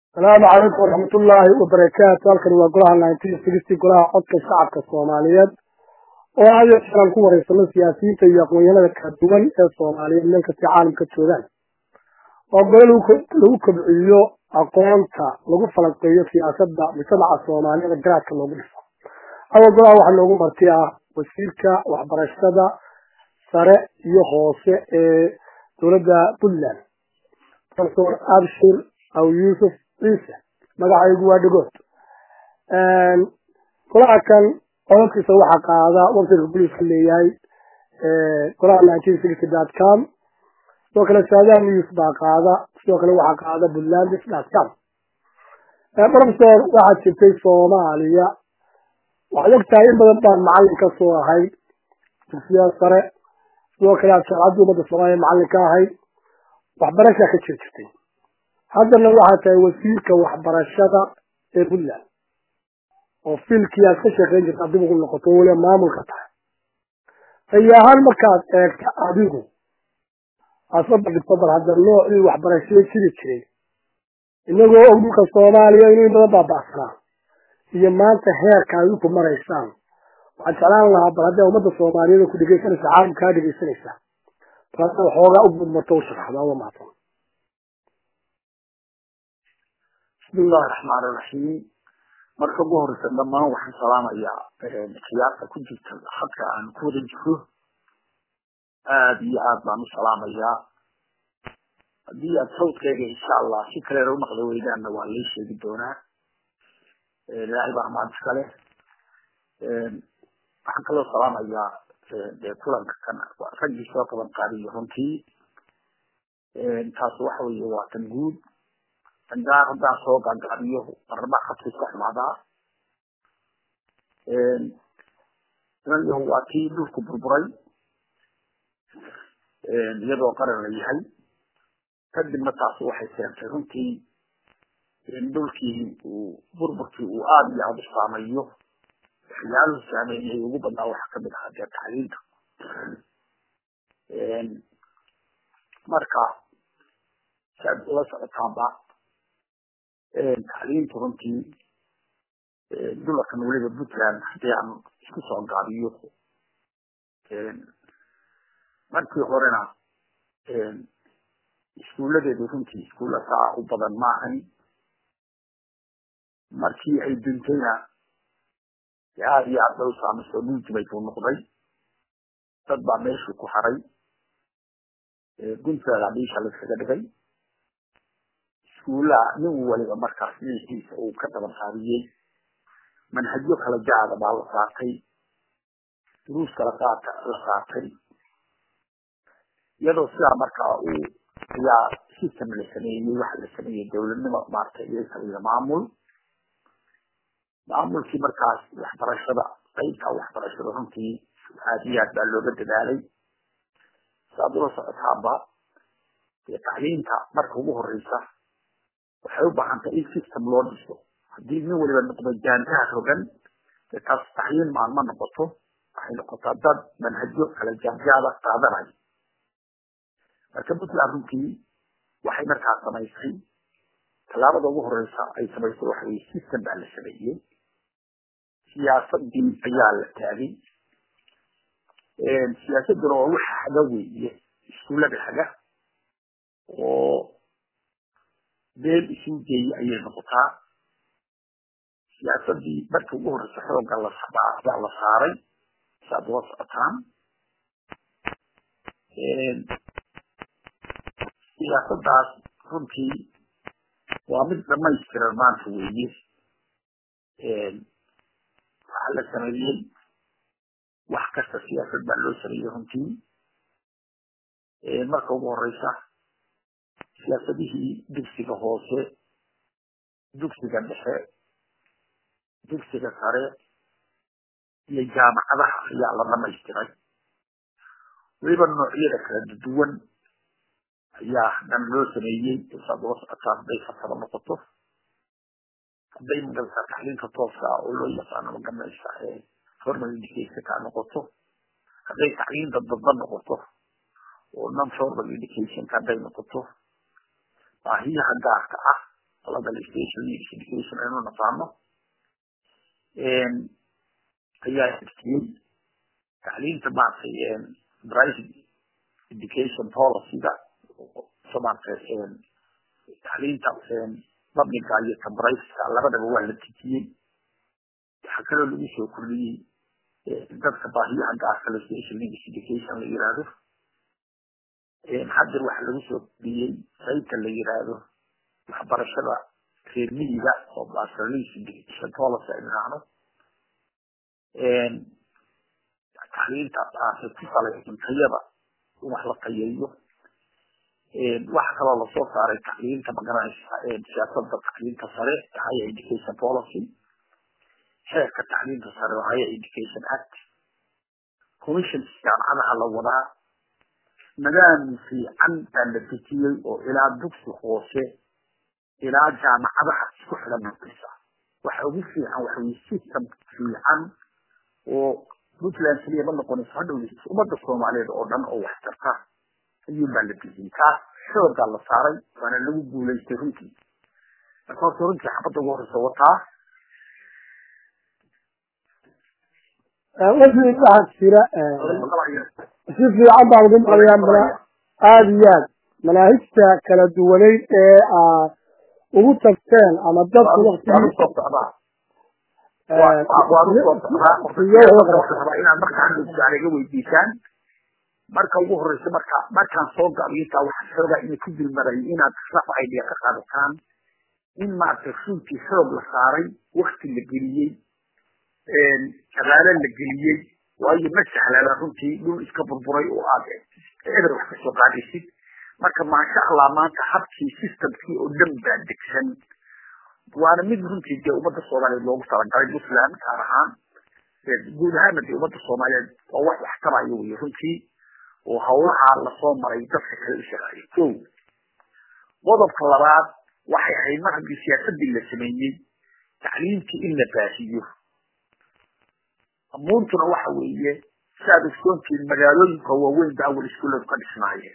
asalaamu calaykum waraxmatullaahi wabarakaatu halkani waa golaha nineteen sixty golaha codka shacabka soomaaliyeed oo aad iyo jeeraan ku wareysano siyaasiyiinta iyo aqoonyahanada kala duwan ee soomaaliyeed meel kastay caalamka joogaan waa gole lagu kobciyo aqoonta lagu falanqeeyo siyaasadda mujtamaca soomaaliyada garaadka loogu dhiso awa golaha waxaa noogu marti ah wasiirka waxbarashada sare iyo hoose ee dowladda puntland profesor abshir aw yuusuf ciise magacaygu waa dhagood golaha kan codadkiisa waxaa qaada websiteka boliiska leeyahay golaha nineteen sixty dot com sidoo kale saadaha news baa qaada sidoo kale waxaa qaada puntlandis dot com professor waxaad jirtay soomaaliya waxaad og tahay in badan baan macallin ka soo ahayd dugsiyada sare sidoo kale aad shaacadda ummadda soomaaliya macallin ka ahayd waxbarashaa ka jir jirtay haddana waxaa tahay wasiirka waxbarashada ee puntland oo fiilkii aad ka shaqeyn jirta dib ugu noqoto weliba maamulka tahay rayi ahaan markaad eegta adigu aad soo bandhigto bal hadda noocii waxbarashada jiri jiray inagoo og dhulka soomaaliya inuu in badan baaba'sanaa iyo maanta heerka ay ku maraysaan waxaan jeclaan lahaa bal haddee ummadda soomaaliyeed ku dhegeysanaysa caalamka kaa dhegeysanaysa bal hadda waxoogaa u gudmato u sharaxda waa mahadsan bismi illahi raxmaan iraxiim marka ugu horeysa dhammaan waxaan salaamayaa khiyaarta ku jirta hadka aan ku wada jiro aada iyo aad baan u salaamayaa haddii aad sawdkeyga insha allah si kaleena u maqli weydaanna waa lay sheegi doonaa ilaahay baa mahad iskale waxaan kaloo salaamayaa dee kulanka kan raggii soo qaban qaadiyo runtii taas waxa weeye waa tan guud gaar haddaan soo gaagabiyo marnaba khadka iska xumaadaa imanyahu waa kii dhulku burburay iyadoo qaran la yahay kadibna taasi waxay keentay runtii in dhulkii uu burburkii uu aada iyo aada u saameeyo waxyaaluhu saameeyay ugu badnaa waxaa kamid ahaa dee tacliinta marka si aad ula socotaanba tacliintu runtii dularkan weliba puntland haddii aan isku soo gaabiyo markii horena iskuuladeedu runtii iskuulla saa u badan ma ahayn markii ay duntayna aada iyo aad bay u saamaysoo dhulkibay buu noqday dad baa meeshii ku haray gunteeda dhiisha layskaga dhigay iskuullaha nin waliba markaas dhiixiisa uu ka daban qaadiyey manhajyo kala jaada baa la saartay duruus kala qaata la saartay iyadoo sidaa markaa uu ayaa system la sameeyey waxa la sameeyey dowladnimo maaragtay iyo sameeye maamul maamulkii markaas waxbarashada qaybta waxbarashada runtii aad iyo aad baa looga dadaalay saad ula socotaanba dee tacliinta marka ugu horeysa waxay u baahantay in system loo dhiso haddii nin waliba noqdo jaantaha rogan dee taas tacliin maan ma noqoto waxay noqotaa dad manhajyo kala jaanjaada qaadanayo marka puntland runtii waxay markaa samaysay tallaabada ugu horeysa ay samaysay waxa weye system baa la sameeyey siyaasadii ayaa la taagay siyaasaduna waa waxa haga weeye iskuullada haga oo beel isu geeye ayay noqotaa siyaasadii markii ugu horeysa xooga layaa la saaray saad ula socotaan siyaasadaas runtii waa mid dhamaystiran maanta weeye waxaa la sameeyey wax kasta siyaasad baa loo sameeyey runtii marka ugu horeysa siyaasadihii dugsiga hoose dugsiga dhexe dugsiga sare iyo jaamacadaha ayaa la dhamaystiray weliba noocyada kala duwan ayaa dhan loo sameeyey saad ula socotaa hadday farsamo noqoto hadday magaraysaa tacliinta tooska ah oo loo yaqaano magaranaysa formal education ka noqoto hadday tacliinta dadba noqoto oo non formal education hadday noqoto baahiyaha gaarka ah qolada station education aynu naqaano ayaa jirtiyey tacliinta maaragtay private education policyga maaragtay tacliinta publica iyo ta private labadaba waa la tijiyey waxaa kaloo lagu soo kordhiyey dadka baahiyaha gaarka la special needs education la yiraahdo hadda waxaa lagu soo kordhiyey qaybta la yiraahdo waxbarashada reer miyiga oo basalis education policy ay nahno tacliinta aase ku salaysan tayada in wax la tayeeyo waxa kaloo lasoo saaray tacliinta magaranaysa siyaasada tacliinta sare higher education policy xeerka tacliinta sare oo higher education act commission jaamacadaha la wadaa nidaam fiican baa la dejiyey oo ilaa dugsi hoose ilaa jaamacadaha isku xidhan noqonaysa waxa ugu fiican waxa weye system fiican oo puntland keliya ma noqonayso hadhow ummadda soomaaliyeed oo dhan oo waxtarta ayuun baa la dejiyey taas xoogaa la saaray waana lagu guulaystay runtii marka horta runtii xabadda ugu horeysa wataa wixii waxaa jira si fiican baan ugu maqlayaa mana aada iyo aad manaahijta kala duwaneyd ee aad ugu tagteen ama dadku inaad markaan iga weydiisaan marka ugu horeysa marka markaan soo gabiyo intaa waxaa xoogaa ina ku dulmaray inaad raf idea ka qaadataan in maaragtay runtii xoog la saaray wakti la geliyey shaqaale la geliyey waayo ma sahlana runtii dhul iska burburay oo aad eber wax kasoo qaadaysid marka maasha allah maanta habkii systemkii oo dhan baa degsan waana mid runtii dee ummadda soomaaliyeed loogu talagalay puntland gaar ahaan guud ahaana dee ummadda soomaaliyeed oo wax waxtaraya wey runtii oo hawlaha lasoo maray dadka kale u shaqeeyay ko qodobka labaad waxay ahayd mar haddii siyaasadii la sameeyey tacliimtii in la baahiyo amuurtuna waxa weeye siaad ogsoontiin magaalooyinka waaweyn ba awal iskuulladu ka dhisnaayeen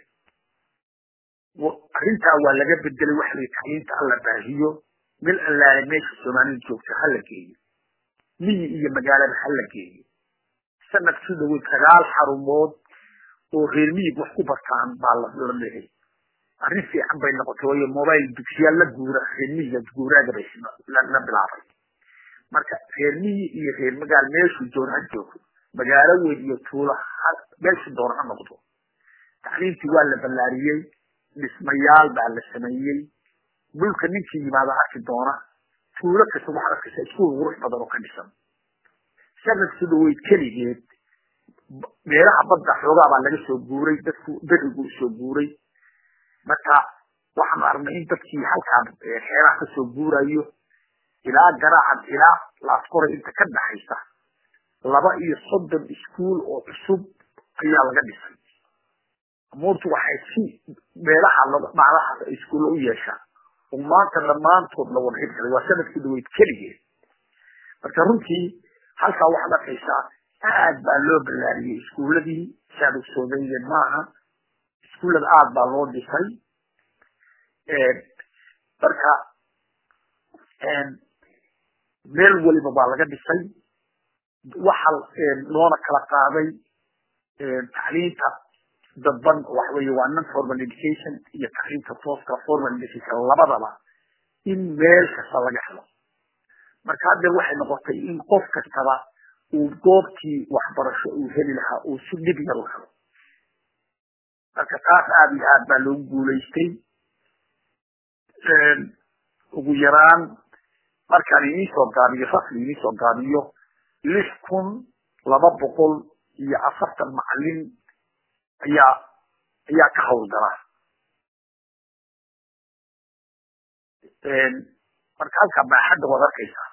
arrintaa waa laga bedelay waxa lay tacliinta alla baahiyo mil allaale meesha soomaalida joogta ha la geeyo miyi iyo magaalada ha la geeyo sanadkii dhawey sagaal xarumood oo reer miyig wax ku bartaan baa la leehay arrin fiican bay noqotay waayo mobile dugsiyaal la guura reer miyiga guuraaga bay la bilaabay marka reer miyi iyo reer magaal meeshuu doon ha joogo magaalo weyn iyo tuulo meeshuu doon ha noqdo tacliimtii waa la ballaariyey dhismayaal baa la sameeyey dhulka ninkii yimaada arki doona tuulo kasta waxaad arkaysa iskuul qurux badan oo ka dhisan sanadkii dhaweyd keligeed meelaha badda xoogaa baa laga soo guuray dadku berigu soo guuray marka waxaanu aragnay in dadkii halkaan xeeraha kasoo guurayo ilaa garaacad ilaa laaskoray inta ka dhaxaysa laba iyo soddon iskuul oo cusub ayaa laga dhisay amuurtu waxay si meelaha macdahaas iskuulla u yeeshaan oo maanta dhammaantood la wada hirgalay waa sanadkii dhaweyd keligeed marka runtii halkaa waxaad arkaysaa aad baa loo ballaariyey iskuuladii saad ogsoodaydeen maaha iskuullada aad baa loo dhisay marka meel waliba baa laga dhisay waxa loona kala qaaday tacliinta dadban waxa weeye waa non formal education iyo tacliinta tooska formal education labadaba in meel kasta laga helo marka haddeer waxay noqotay in qof kastaba uu goobtii waxbarasho uu heli lahaa uu si dhib yar u helo marka taas aada iyo aad baa loogu guulaystay ugu yaraan markaan idinsoo gaabiyo rasmi idinsoo gaabiyo lix kun laba boqol iyo afartan macalin ayaa ayaa ka hawlgala marka halkaa baaxadda waad arkaysaa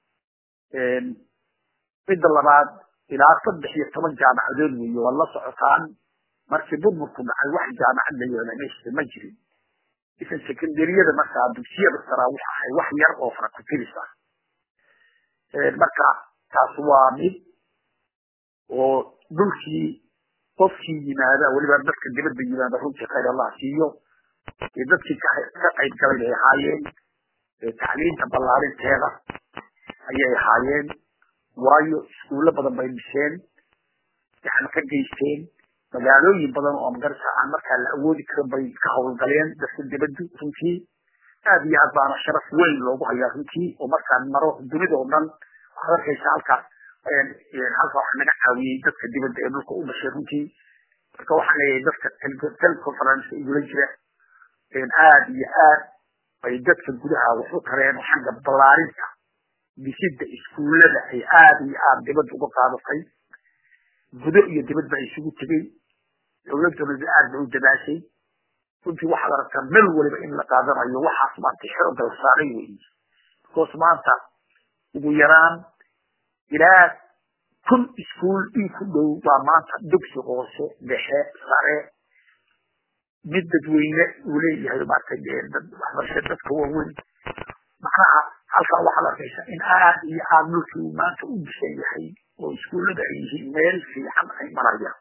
midda labaad ilaa saddex iyo toban jaamacadood weeye waad la socotaan markii burburku dhacay wax jaamacad la yeela meesha ma jirin isan secondariyada markaa dugsiyada saraa waxa ahay wax yar oo fara ku tirisa marka taas waa mid oo dhulkii qofkii yimaada weliba dadka dibadda yimaada runtii khayr allah siiyo iyo dadkii ka qayb galay bay ahaayeen tacliinta ballaarinteeda ayay ahaayeen waayo iskuulo badan bay dhiseen gacan ka geysteen magaalooyin badan oo magarta aan markaa la awoodi karin bay ka howlgaleen dadka dibaddu runtii aad iyo aad baana sharaf weyn loogu hayaa runtii oo markaan maro dunida oo dhan waxaad arkaysa halkaas halka waxa naga caawiyey dadka dibadda ee dhulka u dhashay runtii marka waxaan leeyahay dadka teleconference igula jira aad iyo aad bay dadka gudaha wax u tareen oo xagga ballaarinta dhisidda iskuullada ay aad iyo aad dibadda uga qaadatay gudo iyo dibad baa isugu tegey dowladuna aad bay u dadaashay runtii waxaad aragtaa meel waliba in la qaadanayo waxaas maanta xooga la saaray weyi because maanta ugu yaraan ilaa kun iskuul in ku dhow baa maanta dugsi hoose dhexe sare mid dadweyne uu leeyahay maaragtay waxbarasha dadka waaweyn macnaha halkaa waxaad arkaysa in aad iyo aad dhulkii uu maanta u disan yahay oo iskuullada ay yihiin meel fiican ay marayaan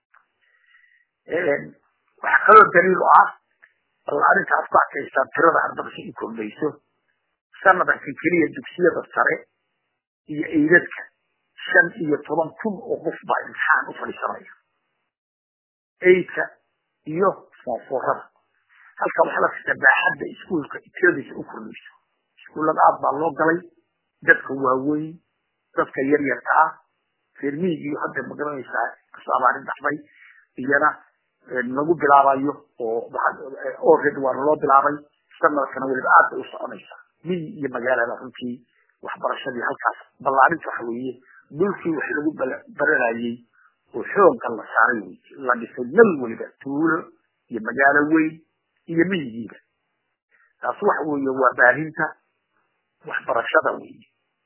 waxaa kaloo daliil u ah ballaarinta aad ku arkaysaa tirada ardada si u kordhayso sanadkan keliya dugsiyada sare iyo eydadka shan iyo toban kun oo qof baa imtixaan u fadhiisanaya eydka iyo foofoorada halka waxaa la fita baaxadda iskuulka tiradiisa u kordhayso iskuullada aad baa loo galay dadka waaweyn dadka yaryarka ah reermihigiiyo hadda magaranaysaa kasoo abaarin dhaxday iyana lagu bilaabayo oo already waana loo bilaabay sanadkana weliba aad bay u soconaysaa miyi iyo magaalada runtii waxbarashadii halkaas ballaarinta waxa weeye dhulkii wax lagu baranayey oo xoogga la saaray wey la dhisay mel weliba tuulo iyo magaalo weyn iyo miyigiiba taas waxa weeye waa baahinta waxbarashada weeye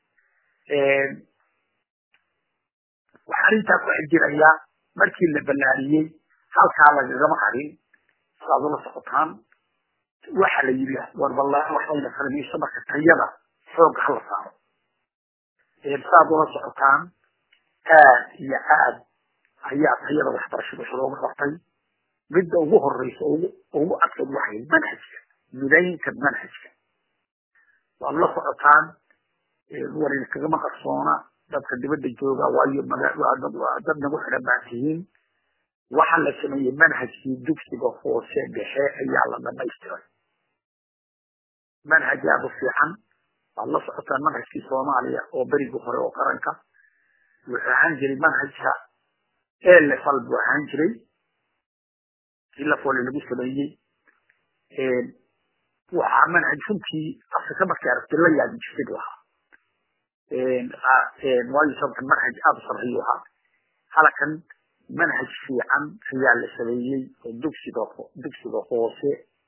waxaan intaa ku xijirayaa markii la ballaariyey halkaa lagagama harin saaad ula socotaan waxa la yidhi war ballaan waxbayna farmiiso marka tayada xoogga hala saaro saad ula socotaan aad iyo aad ayaa tayada waxbarashada wax looga qabtay midda ugu horeysa ugu adkad waxay manhajka midaynta manhajka waad la socotaan warin kagama qarsoona dadka dibadda jooga waayo dad nagu xidhan baa tihiin waxaa la sameeyey manhajkii dugsiga hoose dhexe ayaa la dhamaystiray manhaj aada u fiican waad la socotaan manhajkii soomaaliya oo berigii hore oo qaranka wuxuu ahaan jiray manhajka elefal buu ahaan jiray ilafole lagu sameeyey waxaa manhaj runtii afrika markay aragtay la yaabi jirtay buu ahaa waayo sababta manhaj aada u sarreeyu ahaa halakan manhaj fiican ayaa la sameeyey oo dugsiga dugsiga hoose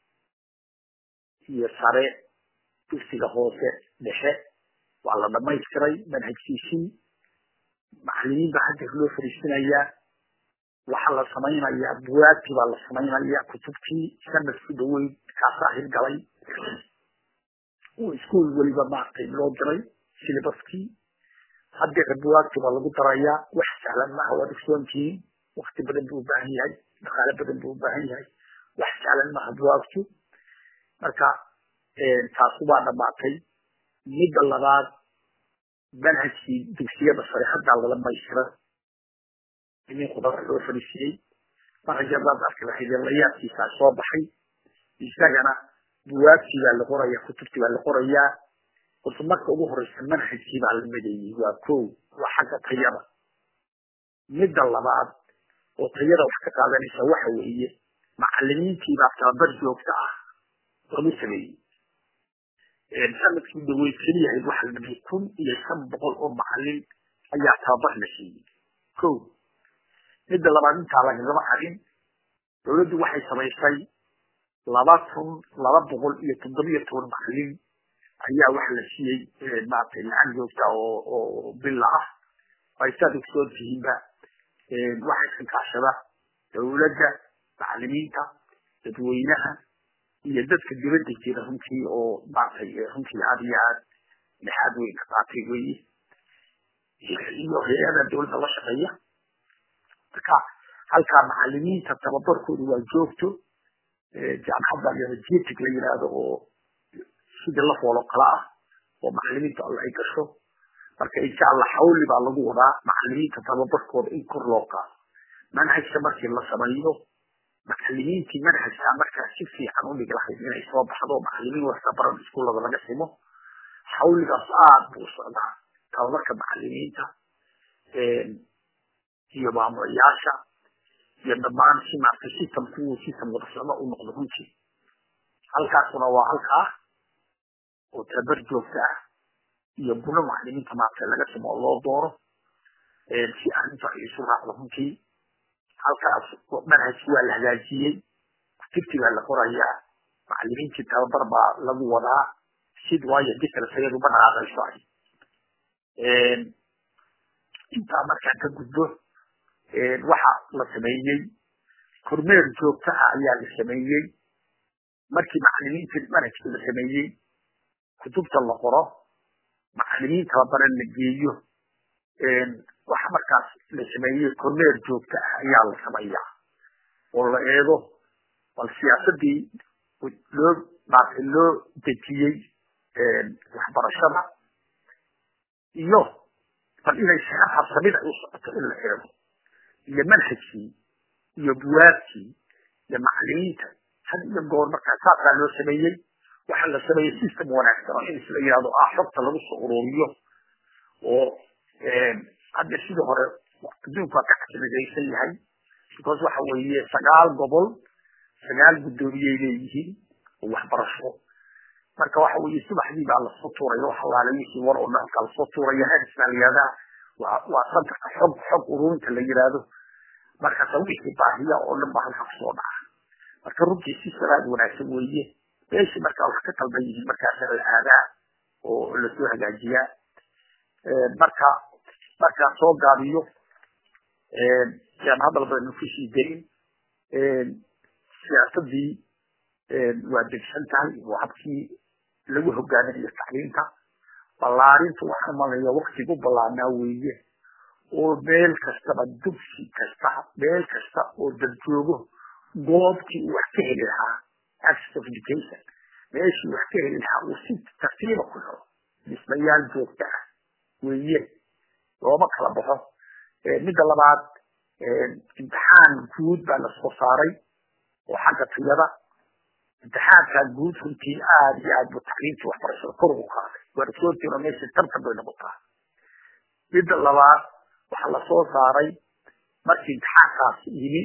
iyo sare dugsiga hoose dhexe waa la dhamaystiray manhajkiisii macalimiin baa hadda loo fariisinayaa waxaa la samaynayaa buwaagtii baa la samaynayaa kutubtii sanadku dhaweyd kaasaa hirgalay oo iskuol weliba maaragtay loo diray silibaskii haddeera buwaagtii baa lagu darayaa wax sahlan maaha waad ogsoontihiin wakti badan buu ubaahan yahay dhaqaale badan buu ubaahan yahay wax sahlan maaha buwaagtu marka taasu baa dhamaatay midda labaad manhajkii dugsiyada sare haddaa la dhamaystiray inin khudara loo fadhiisiyey manhajadaad arki lahayd layaabkiisaa soo baxay isagana buwaagtii baa la qorayaa kutubtii baa la qorayaa horta marka ugu horeysa manhajkii baa la madeeyey waa ko waa xagga tayada midda labaad oo tayada wax ka qaadanaysa waxa weeye macalimiintii baa tababar joogta ah lagu sameeyey sanadkii dhaweyd keliyahayd waxa la dhamayay kun iyo shan boqol oo macalin ayaa tababar la siiyey ko midda labaad intaa lagagama harin dowladdu waxay samaysay laba kun laba boqol iyo toddobiyo toban macalin ayaa waxa la siiyey maaragtay lacag joogta oo oo bila ah ay saad ogsoon tihiinba waxay xilkaashada dowladda macalimiinta dadweynaha iyo dadka dibadda jira runtii oo maaragtay runtii aad iyo aad dhexaad weyn ka qaatay weye iyo hay-ada dowladda la shaqeeya marka halkaa macalimiinta tababarkoodu waa joogto jaamacadda rajitic la yidhaahdo oo sidii la foolo kala ah oo macalimiinta alla ay gasho marka insha allah xawli baa lagu wadaa macalimiinta tababarkooda in kor loo qaado manhajka markii la sameeyo macalimiintii manhajka markaa si fiican u dhigi lahayd inay soo baxdo macalimiin waxtabaran iskuullada laga simo xawligaas aad buu socdaa tababarka macalimiinta iyo maamulayaasha iyo dhammaan si maarta systemku system wada socda u noqdo runtii halkaasuna waa halkaa oo tabar joogta ah iyo buno macalimiinta maarta laga simo oo loo dooro si arrinta ay isu raacdo runtii halkaas manhajki waa la hagaajiyey tigti baa la qorayaa macalimiintii tababar baa lagu wadaa sid waayo dikala sayadu ma dhaqaaqayso ay intaa markaa ka gudbo waxa la sameeyey kormeer joogta ah ayaa la sameeyey markii macalimiintii manhajka la sameeyey kutubta la qoro macalimiin tababaran la geeyo waxa markaas la sameeyey kormeer joogta ah ayaa la sameeyaa oo la eego bal siyaasadii loo maarta loo dejiyey waxbarashada iyo bal inay shaqa habsamid ay u socoto in la eego iyo manhajkii iyo buwaabkii iyo macalimiinta had iyo goor markaa saasaa loo sameeyey waxaa la sameeyey system wanaagsan oo in isla yidhahdo ah xogta lagu soo ururiyo oo hadda sidii hore adduunku waa ka casmidaysan yahay because waxa weeye sagaal gobol sagaal guddoomiyey leeyihiin oo waxbarasho marka waxa weeye subaxdii baa lasoo tuuraya wax allaale wixii war oo dhanka lasoo tuuraya heads baa la yihahdaa waa waa santarka xog xog ururinta la yihahdo markaasa wixii baahiya oo dhan baa halka kusoo dhaca marka runtii si salaad wanaagsan weeye meeshii markaa wax ka qalban yihiin markaasa la aadaa oo lasoo hagaajiyaa marka markaa soo gaabiyo yaan hadal baynu kusii darin siyaasadii waa degsan tahay oo habkii lagu hogaaminayo tacliinta ballaarintu waxaan malaya waktigu ballaarnaa weeye oo meel kastaba dugsi kasta meel kasta oo dad joogo goobtii uu wax ka heli lahaa access of education meeshii wax ka heli lahaa uu si tartiiba ku helo dhismayaal joogta ah weeye looma kala baxo midda labaad imtixaan guud baa lasoo saaray oo xagga tayada imtixaankaa guud runtii aada iyo aad bu tacliimtii waxbarashada kor ugu qaaday waarsoortiina meesha tartan bay noqotaa midda labaad waxaa lasoo saaray markii imtixaankaas yimi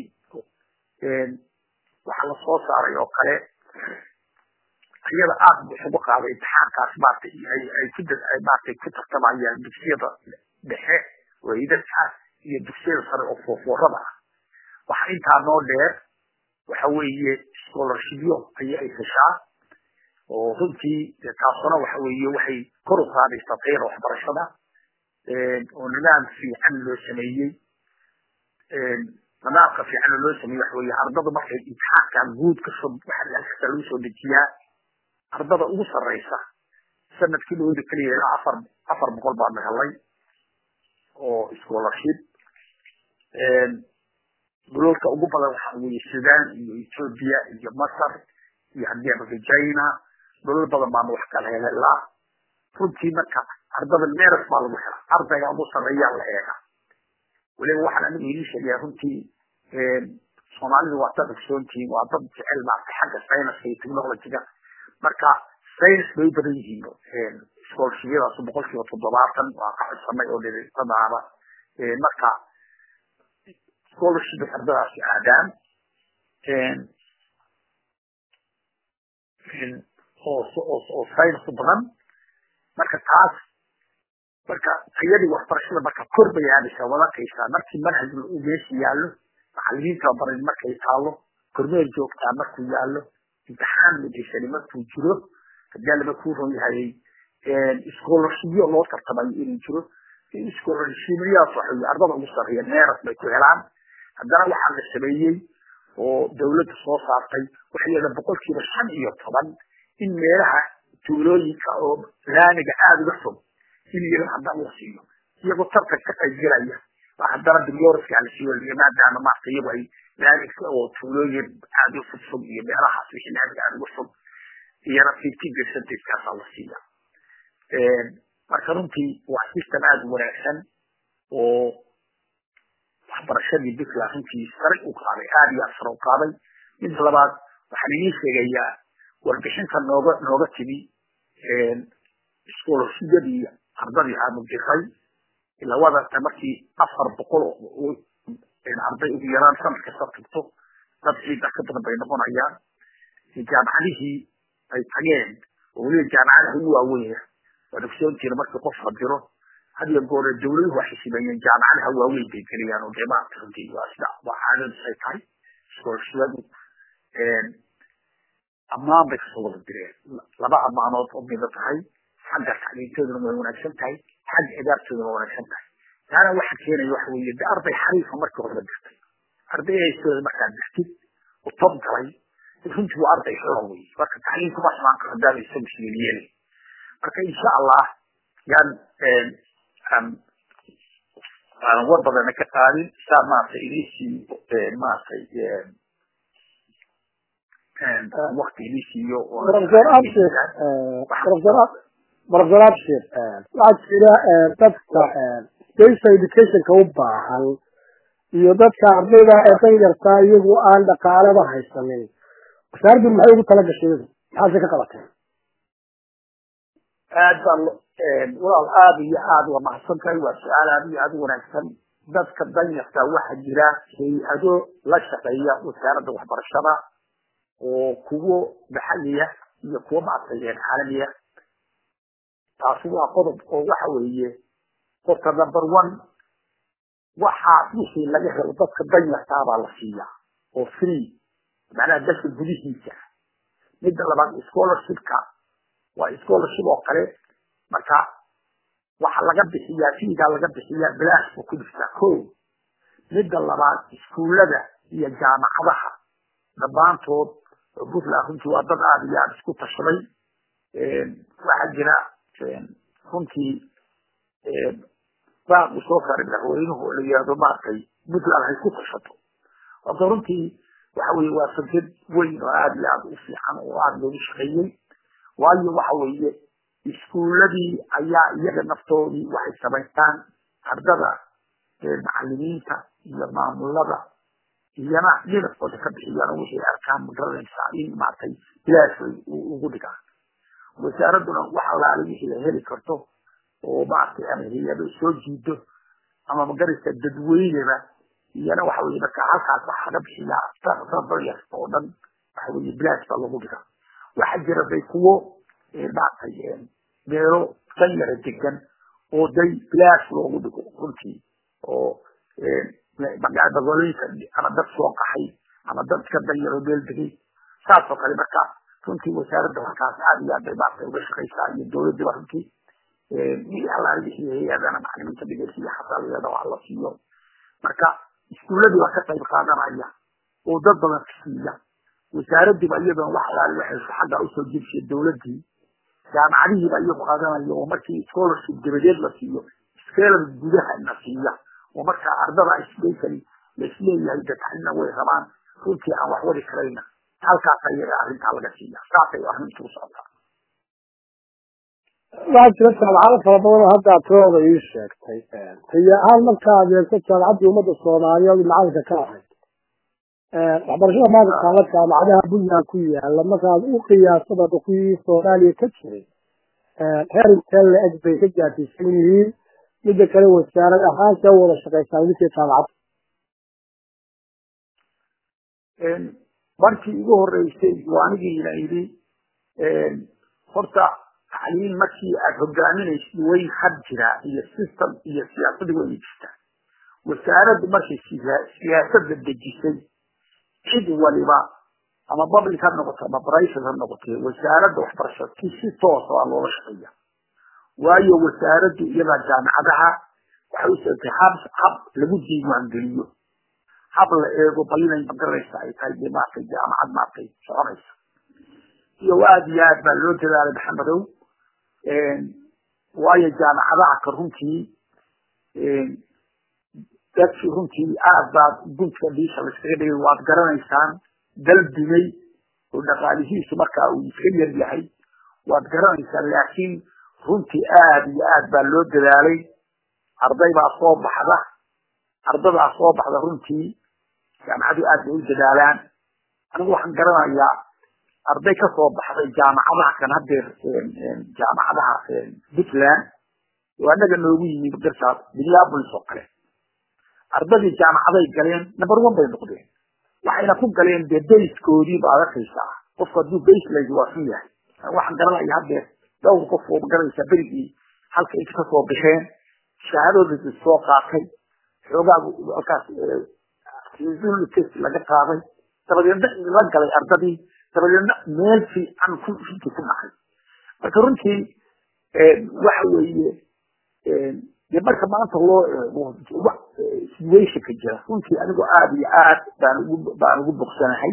waxaa lasoo saaray oo kale iyada aada bu isugu qaaday imtixaankaas maartay ay ku maartay ku tartamayaan dugsiyada dhexe waydadka iyo dugsiyada sare oo foofoorada ah waxa intaa noo dheer waxa weeye scholarshipyo ayay ay heshaa oo runtii taasuna waxa weeye waxay kor u qaadaysaa tayada waxbarashada oo nidaam fiican loo sameeyey nidaamka fiican oo loo sameeyey waxa weeye ardada markay imtixaankan guud kasoo waxa halkasta lagu soo dejiyaa ardada ugu sarreysa sanadkii looda keliya ilaa afar afar boqol baanu helay oo scholarship dulalka ugu badan waxa weeye sudan iyo ethiopia iyo masar iyo haddii ama china dulal badan baanu wax kala helelaa runtii marka ardada meeras baa lagu helaa ardayga ugu sarreeyaa la eega weliba waxaan anigu idin sheegayaa runtii soomaalidu waa dad ogsoontihiin waa dad jecel maarta xagga science iyo technologyga marka science bay u badan yihiin scholarshipyadaas boqol kiiba toddobaatan waa ka codsanay oo dhirtadaaba marka scholarship ardadaasi aadaan oo oo science u badan marka taas marka tayadii waxbarashada marka kor bay aadaysaa wadakaysaa markii manhaj uu meesha yaallo macalimiinta baran markay taalo kormeer joogtaa markuu yaallo imtixaan mudaysani markuu jiro haddii laba kuu ron yahay scholarshipyo loo tartamayo inuu jiro scholarshipyaas waxay ardada ugu sarreeya meeras bay ku helaan haddana waxaa la sameeyey oo dawladda soo saartay waxay leedahay boqolkiiba shan iyo toban in meelaha tuulooyinka oo laamiga aada uga fog in iyaga haddana la siiyo iyagoo tartan ka qaybgelaya haddana bilyoraska la siiyo maadaama maarta iyagu ay laamiga oo tuulooyin aada u fogfog iyo meelahaas wixii laamiga aada uga fog iyana fifty percentagekaasaa la siiya marka runtii waa system aada u wanaagsan oo waxbarashadii puntland runtii sare u qaaday aada iyo aad sare u qaaday midda labaad waxaan idiin sheegayaa warbixinta nooga nooga timi scholarshipyadii ardadii aanu diray ilaa wadata markii afar boqol arday ugu yaraan sanad kasta tugto dad ciida ka badan bay noqonayaan jaamacadihii ay tageen oo weliba jaamacadaha ugu waaweyn waan ogsoontiina markii qof la diro had iyo goore dawladuhu waxay sameeyeen jaamacadaha waaweyn bay geliyaan oo dee maarata runtii waa sida waa caadadiis ay tahay scholarshipyadu ammaan bay kasoo wada direen laba ammaanood oo mida tahay xagga tacliintooduna way wanaagsan tahay xagga idaartooduna way wanaagsan tahay taana waxa keenaya waxa weeye de arday xariifa markii hore dirtay arday haystooda markaad dirtid u tob galay runtii waa arday xora wey marka tacliin kuma xumaan karo hadaaba isagu siyeelyeelay marka insha allah yaan aan war badana ka qaadin saa maaragtay idiisii maaragtay wakti idii siiyo professor abshir professor abshir waxaa jira dadka special educationka u baahan iyo dadka ardayda ee danyarta iyagu aan dhaqaalaba haysanin wasaaraddu maxay ugu tala gashay iyadu maxaase ka qabatay aad baa walaal aada iyo aada waa mahadsan tahay waa su-aal aada iyo aada u wanaagsan dadka danyarta waxaa jira hay-ado la shaqeeya wasaaradda waxbarashada oo kuwo maxaliya iyo kuwo maaragtay caalamiya taasi waa qodob oo waxa weeye horta number one waxa wixii laga helo dadka danyartaa baa la siiyaa oo free macnaha dalka gudihiisa midda labaad scholarshipka waa scholarship oo kale marka waxa laga bixiyaa fiigaa laga bixiyaa bilaash buu ku dhiftaa ko midda labaad iskuullada iyo jaamacadaha dhammaantood puntland runtii waa dad aada iyo aada isku tashaday waxaa jira runtii baaq uu soo saaray madaxweynuhu oo la yihahdo maaragtay puntland hay ku tashato horta runtii waxa weye waa fikrad weyn oo aada iyo aada u fiican oo aada loogu shaqeeyey waayo waxa weeye iskuuladii ayaa iyaga naftoodii waxay samaystaan ardada macalimiinta iyo maamulada iyana dhinackooda ka bixiyaan oo wixii arkaan magaranaysaa in maaragtay bilaash ugu dhigaan wasaaradduna wax allaale wixii ay heli karto oo maaragtay ama hay-ado soo jiido ama magaraysa dadweyneba iyana waxa weye marka halkaas waxa laga bixiyaa dadayar oo dhan waxa weye bilaash baa lagu dhigaa waxaa jira day kuwo maaragtay meelo kan yara degan oo day bilaash loogu dhigo runtii oo magaalooyinka ama dad soo qaxay ama dad iska danyaro meel degay saas oo kale marka runtii wasaaradda halkaas aada iyo aad bay maaragtay uga shaqaysaa iyo dowladdiba runtii wixii allaale wixii hay-adana macalimiinta dhigaysiiyo xasaaliyada waa la siiyo marka iskuuladii baa ka qayb qaadanaya oo dad badan ka siiya wasaaraddiiba iyadana wax allaale waxay xagga usoo jirshay dowladdii jaamacadihiiba iyagu qaadanaya oo markii scholarship dabadeed la siiyo skeelada gudaha na siiya oo markaa ardada isbasally laisleeyahay dadxalina way rabaan runtii aan wax wadi karayna halkaas ayaga arrintaa laga siiya saasay arrintu u socotaa waxaa jira jaamacado fara badan oo hadda tirooda ii sheegtay tayo ahaan markaad eegto jaamacaddii ummadda soomaaliyeed macalinka ka ahayd waxbarashada maanta taala jaamacadaha puntland ku yaala markaad u qiyaasada kuwii soomaaliya ka jiray heer intee la eg bay ka gaarsiisan yihiin midda kale wasaarad ahaan see wada shaqaysaa midkii jaamacadda markii igu horeysay waa anigiina yidhi horta tacliin markii aad hogaaminaysid way had jiraa iyo system iyo siyaasadi way jirtaa wasaaraddu markay siyaasadda dejisay cid waliba ama public ha noqoto ama private ha noqotee wasaaradda waxbarashada ki si toosa waa loola shaqeeya waayo wasaaraddu iyadaa jaamacadaha waxay u sheegtay hab hab lagu diiwaangeliyo hab la eego bal inay magaranaysa ay tahay dee maaragtay jaamacad maaragtay soconaysa iyo aad iyo aad baa loo dadaalay maxamedow waayo jaamacadaha ka runtii dadkii runtii aad baad guntka dhiisha la iskaga dhigay waad garanaysaan dal dumay oo dhaqaalihiisu markaa uu iska yar yahay waad garanaysaa laakiin runtii aad iyo aad baa loo dadaalay arday baa soo baxda ardadaa soo baxda runtii jaamacadu aad bay u dadaalaan anigu waxaan garanayaa arday ka soo baxday jaamacadaha kan hadeer jaamacadaha puntland oo annaga noogu yimid garsaas minneapolis oo kale ardadii jaamacaday galeen number one bay noqdeen waxayna ku galeen dee bayskoodii baad arkaysaa qofku hadduu baseline waa xun yahay waxaan garanaya hadeer dhowr qof oo garanaysaa berigii halka inta kasoo baxeen shahaadooda soo qaatay xoogaa halkaas test laga qaaday dabadeedna la galay ardadii dabadeedna meel fiican ku runtii ku dhacay marka runtii waxa weeye dee marka maanta loo eego situationka jira runtii anigoo aada iyo aad baan ugu baan ugu bogsanahay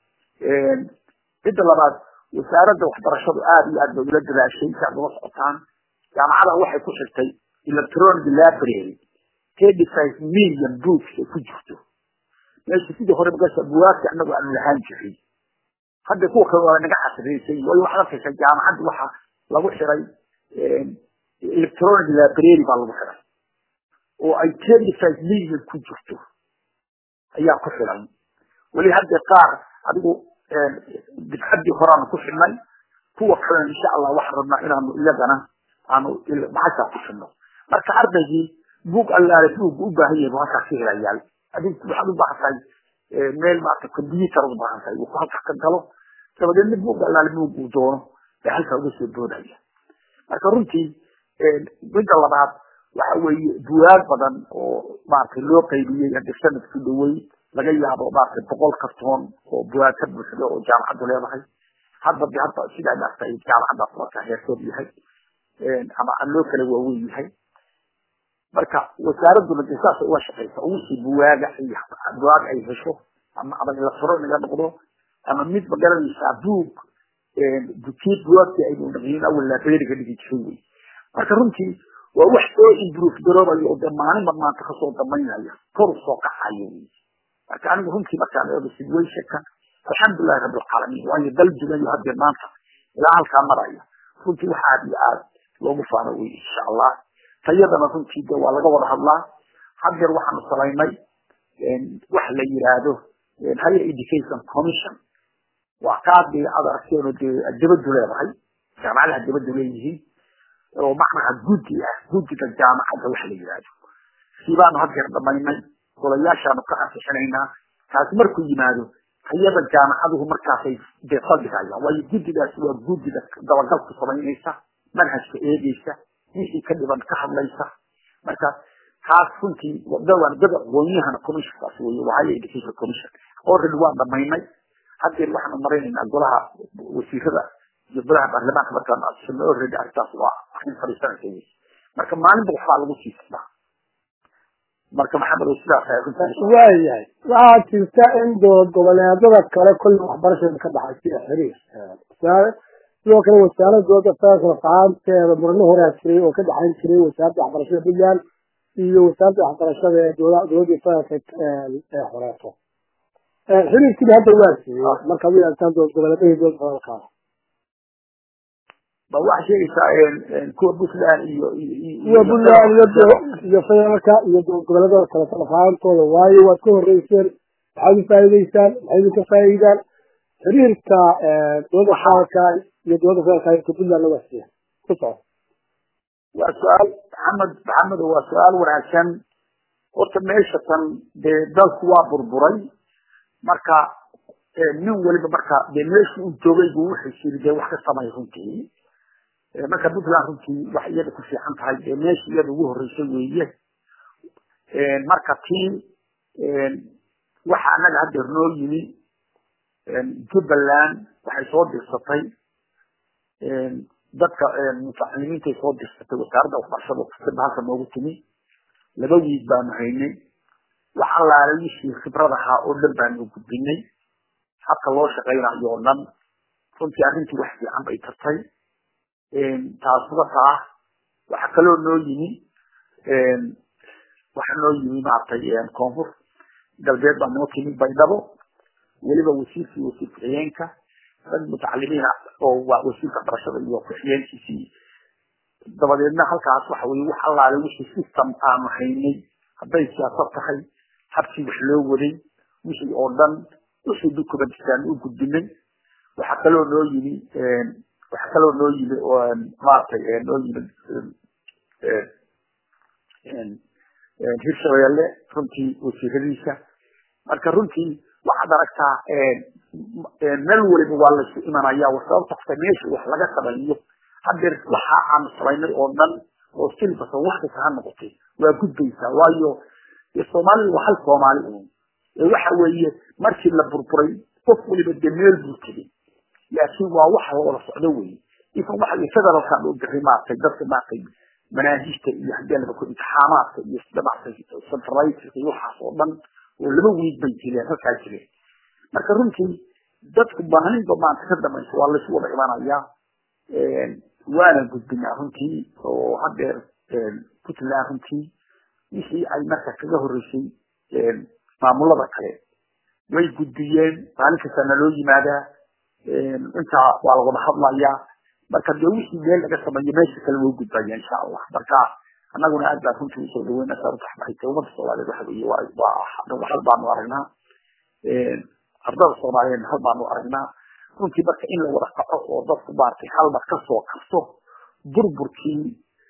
midda labaad wasaaradda waxbarashadu aada iyo aad bay ula dadaashay si aad ula socotaan jaamacada waxay ku xirtay electronic library thirty five million books ay ku jirto meesha sidii hore magasha buwaagta anagu aanu lahaan jirin hadda kuwa kale waa naga xasriisay waayo waxaad arkaysaa jaamacadda waxa lagu xiray electronic library baa lagu xiray oo ay thirty five million ku jirto ayaa ku xiran weli hadda qaar adigu bidcaddii horaanu ku xidhnay kuwa kalena insha allah waxaan rabnaa inaanu iyagana aanu maxashaa ku xidhno marka ardaygii buug allaale buug u baahan yahay buu halkaas ka helayaal adig waxaad u baahan tahay meel maarata computer u baahan tahay uu halkaas ka galo dabadeedna buug allaale buug uu doono bay halkaa uga soo boodaya marka runtii midda labaad waxa weeye buwaag badan oo maaragtay loo qaybiyey hadda sanadku dhawey laga yaabo maaragtay boqol kartoon oo buwaag ka buuxda oo jaamacaddu leedahay hadda de hadda sidaa maaragtay jaamacaddaas markaa heerkeed yahay ama loo kala waaweyn yahay marka wasaaradduna de saasay uga shaqaysa wixii buwaaga iyo buwaag ay hesho ama ama electronic ha noqdo ama mid ma garanaysaa buug kii buwaagtii aynu dhaqiin awal librariga dhigi jiray wey marka runtii waa wax soo improve garoobayo oo dee maalinba maanta kasoo damaynaya kor soo kacayo wey marka anigu runtii markaan eego situationka alxamdulilahi rabbilcaalamiin waayo dal dugayo haddee maanta ilaa halkaa maraya runtii wax aad iyo aad loogu faano wey insha allah tayadana runtii de waa laga wada hadlaa haddeer waxaanu samaynay wax la yiraahdo higher education commission waa kaadii aad aragteeno dee dibadu leedahay jaamacadaha dibadu leeyihiin oo macnaha guddi ah guddiga jaamacadda waxa la yihahdo sii baanu haddeer dhamaynay golayaashaanu ka ansixinaynaa taasi markuu yimaado hayada jaamacaduhu markaasay dee saldhigayaan waayo guddigaasi waa guddiga dabagalku samaynaysa manhajka eegeysa wixii ka dhiban ka hadlaysa marka taas runtii dawaan dad aqoonyahana commissionkaas weye waa higher education commission already waan dhamaynay haddeer waxaanu maraynaynaa golaha wasiirada iyo golaha baarlamaanka markaanu asixino already arrintaas waa arrin fadhiisanaysa wey marka maalinba waxbaa lagu sii socdaa marka maxamed oo sidaas ay runtii waayahay waxaa jirta in dowlad goboleedada kale kolley waxbarashada ka dhaxaysa xiriir sidoo kale wasaaradda dowladda federaalka fahaanteeda murano horaa jiray oo ka dhexayn jiray wasaaradda waxbarashada puntland iyo wasaaradda waxbarashada ee dowladda federaalka ee horeeto xiriirkiina hadda waa siiyey markaad u eegtaan dowlad goboleedahii dowladda federaalka ba waxaa sheegaysaa kuwa puntland iyo iyo puntland iyo iyo federaalka iyo dowlad goboleedada kale fahaantooda waayo waad ka horeyseen maxaad u faa'iideysaan maxay idinka faa'iidaan xiriirka dowladda federaalka iyo dowladda federaalka iyo puntland waa siiyey ku soco waa su-aal maxamed maxamed waa su-aal wanaagsan horta meesha tan dee dalku waa burburay marka nin waliba marka dee meeshii uu joogay buu wuxuu siri dee wax ka samay runtii marka puntland runtii wax iyada ku fiican tahay dee meeshii iyada ugu horreysay weeye marka tii waxa annaga haddeer noo yimi jubbaland waxay soo dirsatay dadka mutacalimiintay soo dirsatay wasaaradda waxbarashada kasaba halka noogu timi laba wiig baanu haynay wax allaala wixii khibrad ahaa oo dhan baanu gudbinay habka loo shaqaynayo oo dhan runtii arrintii wax fiican bay tartay taasba taa waxa kaloo noo yimi waxa noo yimi maaragtay koonfur galbeed baa noo timi baydhabo weliba wasiirkii wasiir ku-xigeenka rag mutacalimiina oo waa wasiirka barashada iyo ku-xigeenkiisii dabadeedna halkaas waxa weye wax allaale wixii system aanu haynay hadday siyaasad tahay habkii wax loo waday wixii oo dhan wixii documentsaan u gudbinay waxaa kaloo noo yimi waxaa kaloo noo yimi maaragtay noo yimi hirshabeelle runtii wasiiradiisa marka runtii waxaad aragtaa meel waliba waa laysu imanaya sababta qofka meesha wax laga sameeyo hadeer waxa aanu samaynay oo dhan oo silbasa wax kasta ha noqotay waa gudbaysaa waayo soomaalidu waa hal soomaali un waxa weeye markii la burburay qof waliba dee meel buu tegay laakiin waa wax la wada socdo weye isan waxa federalkan u diray maaragtay dadka maaragtay manaahijta iyo hadii laba ku imtixaamaadka iyo sida maaragtay centralitis iyo waxaas oo dhan oo laba wiig bay jireen halkaa jireen marka runtii dadku maalinba maanta ka dambaysa waa laysu wada imanayaa waana gudbinaa runtii oo hadeer puntland runtii wixii ay marka kaga horeysay maamulada kale way gudbiyeen maalin kasta naloo yimaadaa intaa waa la wada hadlayaa marka dee wixii meel laga sameeyo meesha kale way gudbaya insha allah marka annaguna aad baan runtii usoo dhaweyna saarutaxbaxayta ummadda soomaaliyeed waxa weye waa hal baanu aragnaa ardada soomaaliyeed hal baanu aragnaa runtii marka in la wada kaco oo dadku maaragtay halba kasoo karto burburkii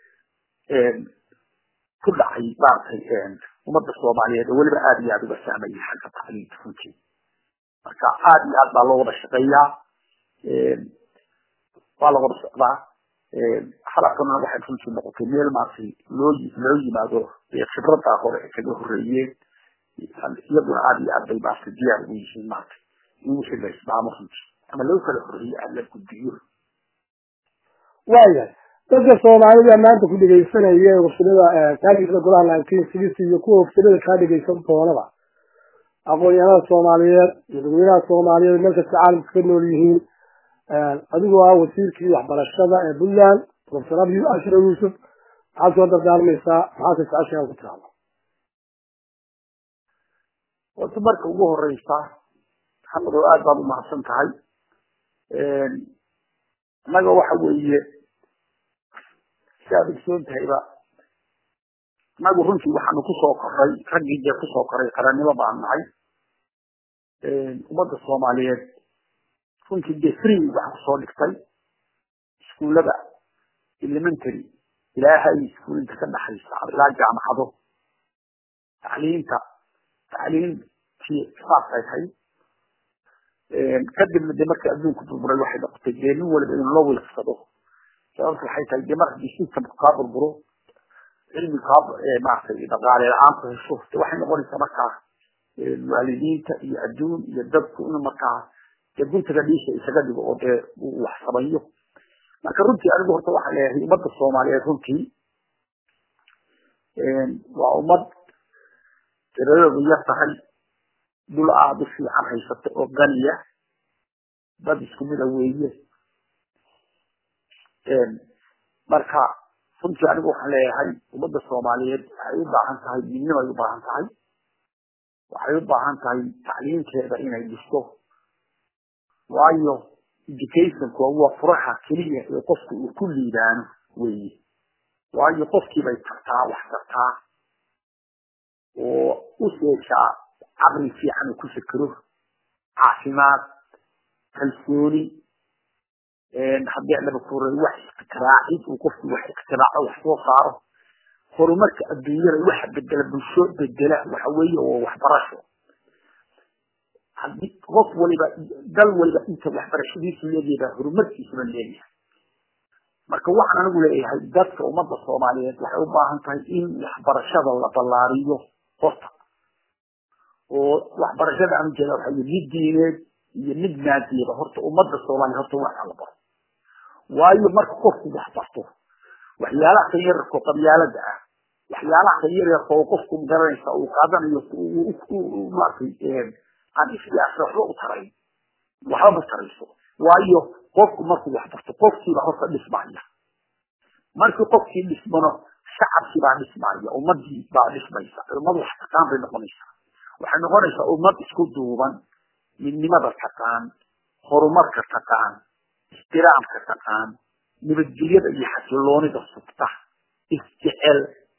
ku dhacay maaragtay ummadda soomaaliyeed oo weliba aada iyo aada uga saameeyay xagga tacliinta runtii marka aada iyo aad baa loo wada shaqeeyaa waa la wada socdaa halakana waxay runtii noqotay meel maaragtay loo loo yimaado khibradaa hore ee kaga horeeyeen iyaguna aada iyo aad bay maaragtay diyaar ugu yihiin maaragtay in wixii la ismaamo runtii ama loo kala horeeyo aad la gudbiyo waayahay dadka soomaalida maanta ku dhegaysanaya wafsilada kaadhigeysa golaha nineteen sixty iyo kuwa wafsilada kaa dhegaysan doonaba aqoon-yahanada soomaaliyeed iyo dadweynaha soomaaliyeed meel kasta caalamka ka nool yihiin adigoo ah wasiirkii waxbarashada ee puntland professor abiy ashra yuusuf maxaad soo dardaarmaysaa maxaase su-aashaa ku tiraahda horta marka ugu horeysa maxamed oo aad baad umahadsan tahay annaga waxa weeye si aad ogsoon tahayba annagu runtii waxaanu kusoo koray raggii dee kusoo koray qarannimo baan nahay ummadda soomaaliyeed runtii dee free waxaan kusoo dhigtay iskuullada elementary ilaa high school inta ka dhaxaysa ilaa jaamacado tacliinta tacliintii saasay tahay kadibna de markii adduunku burburay waxay noqotay dee nin waliba inuu la wiilsado sababta waxay tahay de marka systemku kaa burburo cilmi kaa maaragtay dhaqaale la-aantu hesho de waxay noqonaysaa markaa waalidiinta iyo adduun iyo dadku inuu markaa dee guntaga dhiisha isaga dhigo oo dee uu wax sameeyo marka runtii anigu horta waxaan leeyahay ummadda soomaaliyeed runtii waa ummad tiradoodu yar tahay dhul aada u fiican haysata oo ganiya dad isku mida weeye marka runtii anigu waxaan leeyahay ummadda soomaaliyeed waxay u baahan tahay midnimay u baahan tahay waxay u baahan tahay tacliinteeda inay dhisto waayo educationku waa furaha keliya ee qofku uu ku liibaano weeye waayo qofkiibay tartaa wax tartaa oo u sheeshaa caqli fiican uu ku fikiro caafimaad kalsooni haddii adaba kuray wax ikhtiraacid uu qofku wax ikhtiraacdo wax soo saaro horumarka adduunyada waxa bedela bulsho bedela waxa weeye oo waxbarasho haddii qof waliba dal waliba inta waxbarashadiisu leegeeda horumarkiisuna leeyahay marka waxaan anigu leeyahay dadka ummadda soomaaliyeed waxay u baahan tahay in waxbarashada la ballaariyo horta oo waxbarashada aan ujeeda waxa mid diineed iyo mid maadiyada horta ummadda soomaaliya horta waa la baro waayo marka qofku wax barto waxyaalaha kan yararka oo qabyaalada ah waxyaalaha kan yaryarka oo qofku garanaysa uu qaadanayo maaragtay aan isyaasa waxba u tarayn waxba ma tarayso waayo qofku markuu wax barto qofkiiba horta dhismaya markii qofkii dhismano shacabkii baa dhismaya ummadii baa dhismaysa ummad wax taqaan bay noqonaysaa waxay noqonaysaa ummad isku duuban midnimada taqaan horumarka taqaan ixtiraamka taqaan nabadgelyada iyo xasiloonida sugta isjecel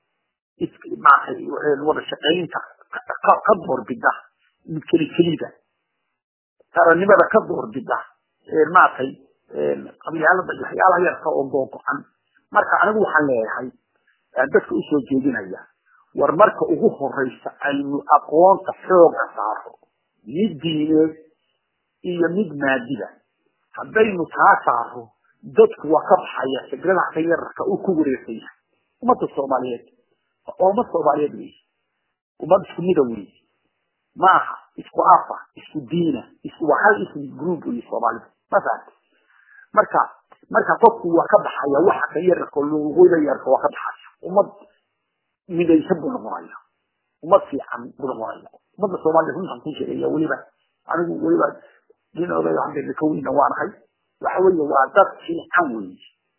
wada shaqaynta ka doorbida mid keli kelida taranimada ka doorbida maaragtay qabyaalada iyo waxyaalaha yarka oo googo-an marka anigu waxaan leeyahay dadka usoo jeedinaya war marka ugu horeysa aynu aqoonta xooga saaro mid diineed iyo mid maadida haddaynu taa saaro dadku waa ka baxaya fikradaha ka yararka uu ku wareegsan yahay ummadda soomaaliyeed waa ummad soomaaliyeed wey ummad isku mida wey maaha isku afa isku diina isku waa hal ismi group wey soomaalida ma fahamti marka marka qofku waa ka baxaya waxa ka yararka luuqyada yarka waa ka baxaya ummad midaysan buu noqonaya ummad fiican buu noqonaya ummadda soomaaliya runtan ku sheegaya weliba anigu weliba dinooda hadda ka weyna waanahay waxa weeye waa dad fiican weeye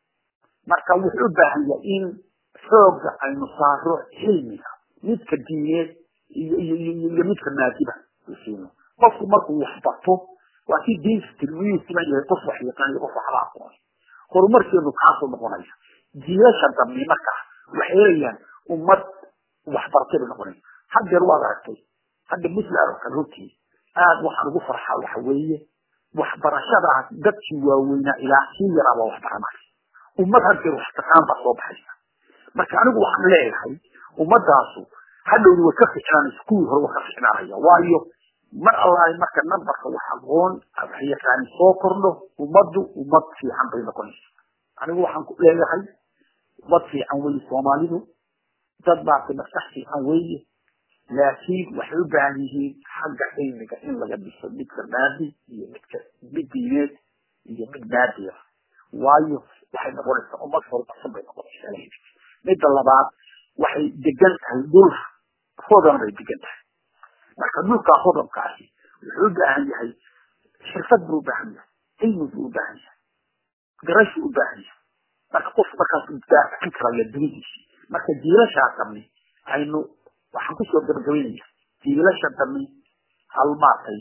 marka wuxuu u baahan yahay in xooga aynu saaro cilmiga midka diineed iyo iyo iyo midka maadiba siino qofku markuu wax barto waa si diinta tilmiyu siman yahay qof wax yaqaan iyo qof waxba aqoon horumarkeenu kaasuu noqonaya jiilasha dambe markaa waxay helayaan ummad waxbartay bay noqonaya haddeer waad aragtay hadda muslim oo kale runtii aad waxaan ugu farxaa waxa weeye waxbarashadaas dadkii waaweynaa ilaa sii yaraaba waxbaranaya ummad haddeer wax taqaan baa soo baxaysa marka anigu waxaan leeyahay ummadaasu hadhowni way ka ficnaanaysa kuwii hore way ka ficnaanaya waayo mar allahi marka nambarka wax aqoon wax yaqaani soo kordho ummaddu ummad fiican bay noqonaysa anigu waxaan ku leeyahay ummad fiican weeye soomaalidu dad baasi maskax fiican weeye laakiin waxay u baahan yihiin xagga cilmiga in laga dhiso midka maadi iyo midka mid diineed iyo mid maadiya waayo waxay noqonaysaa ummad horumarsan bay noqonaysaa midda labaad waxay degan tahay dhul hodan bay degan tahay marka dhulkaa hodamkaasi wuxuu u baahan yahay xirfad buu u baahan yahay cilmi buu u baahan yahay garashu u baahan yahay marka qof markaas daafacin karaya dunidiisi marka jiilashaa dambe aynu waxaan kusoo gabagabaynaya jiilasha dambe hal maartay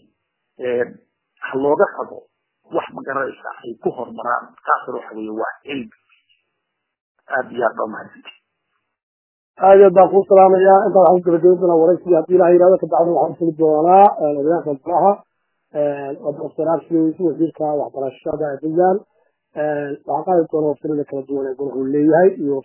ha looga qabo wax magaranaysa ay ku horumaraan taasna waxa weeye waa cilmi aada iyo aad baa mahadsanti aad iyo aad baan kuu salaamayaa intaa waxaan ku gabagabayn doonaa waraysigii haddii ilaha yihahdo kabacdina waxaan fuli doonaa odayaasha golaha wadaxsanaabsigiisa wasiirka waxbarashada ee puntland waxaa qaadi doona waftirada kala duwan ee golahu leeyahay iyo